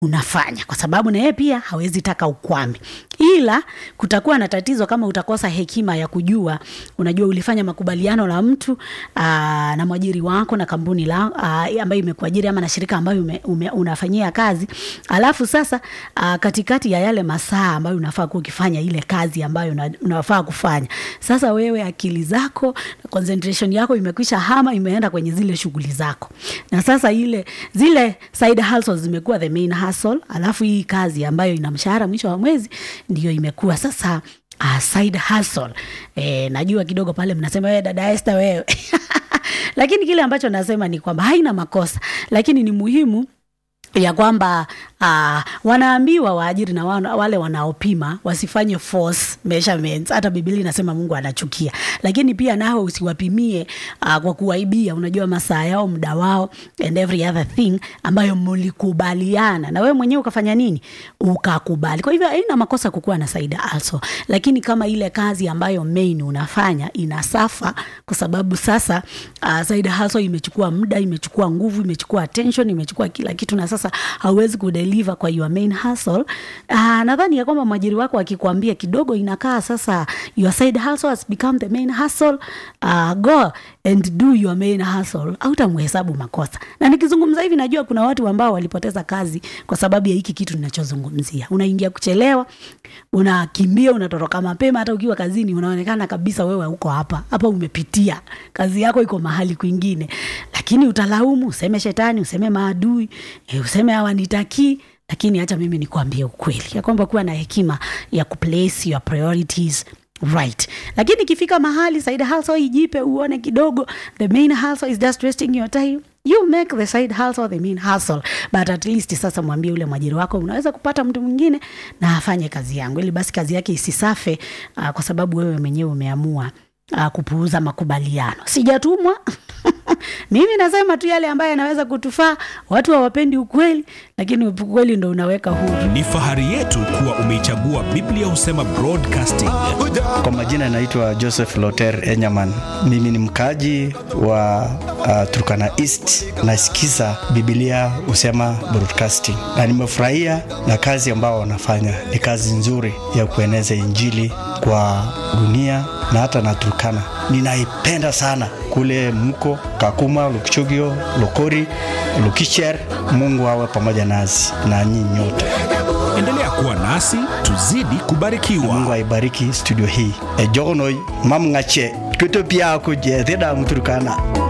unafanya kwa sababu na yeye pia hawezi taka ukwame ila kutakuwa na tatizo kama utakosa hekima ya kujua unajua ulifanya makubaliano la mtu aa, na mwajiri wako na kampuni la aa, ambayo imekuajiri ama na shirika ambayo ume, ume, unafanyia kazi alafu sasa aa, katikati ya yale masaa ambayo unafaa kuwa ukifanya ile kazi ambayo una, unafaa kufanya sasa wewe akili zako concentration yako imekwisha hama imeenda kwenye zile shughuli zako na sasa ile zile side hustles zimekuwa the main hustle alafu hii kazi ambayo ina mshahara mwisho wa mwezi ndio imekuwa sasa uh, side hustle e, najua kidogo pale mnasema wewe dada Esther wewe lakini kile ambacho nasema ni kwamba haina makosa lakini ni muhimu ya kwamba uh, wanaambiwa waajiri na wana, wale wanaopima wasifanye false measurements. Hata Biblia inasema Mungu anachukia, lakini pia nao usiwapimie uh, kwa kuwaibia, unajua masaa yao, muda wao and every other thing ambayo mlikubaliana na wewe mwenyewe ukafanya nini, ukakubali. Kwa hivyo haina makosa kukuwa na side also, lakini kama ile kazi ambayo main unafanya inasafa, kwa sababu sasa uh, side hustle imechukua muda, imechukua nguvu, imechukua attention, imechukua kila kitu, na sasa hauwezi kudeliver kwa your main hustle. Uh, nadhani ya kwamba mwajiri wako akikwambia kidogo inakaa sasa your side hustle has become the main hustle, uh, go and do your main hustle, hautamhesabu makosa. Na nikizungumza hivi, najua kuna watu ambao walipoteza kazi kwa sababu ya hiki kitu ninachozungumzia. Unaingia kuchelewa, unakimbia, unatoroka mapema, hata ukiwa kazini unaonekana kabisa wewe uko hapa hapa, umepitia kazi yako iko mahali kwingine, lakini utalaumu, useme shetani, useme maadui, e, useme hawanitakii lakini hata mimi nikuambie ukweli ya kwamba kuwa na hekima ya kuplace your priorities right lakini ikifika mahali side hustle ijipe uone kidogo the main hustle is just wasting your time you make the side hustle the main hustle but at least sasa mwambie ule mwajiri wako unaweza kupata mtu mwingine na afanye kazi yangu ili basi kazi yake isisafe uh, kwa sababu wewe mwenyewe umeamua uh, kupuuza makubaliano sijatumwa mimi nasema tu yale ambayo yanaweza kutufaa watu hawapendi ukweli lakini ukweli ndo unaweka huru Ni fahari yetu kuwa umeichagua Biblia Husema Broadcasting. Kwa majina naitwa Joseph Loter Enyaman. Mimi ni mkaji wa uh, Turkana East. Nasikiza Biblia Husema Broadcasting na nimefurahia na kazi ambao wanafanya. Ni kazi nzuri ya kueneza Injili kwa dunia na hata na Turkana. Ninaipenda sana kule mko Kakuma, Lukchogio, Lokori, Lukicher. Mungu awe pamoja nasi na nyinyi nyote. Endelea kuwa nasi, tuzidi kubarikiwa. Mungu aibariki studio hii. Ejogonoi mam ngache. Kuto pia ako je theda mturkana.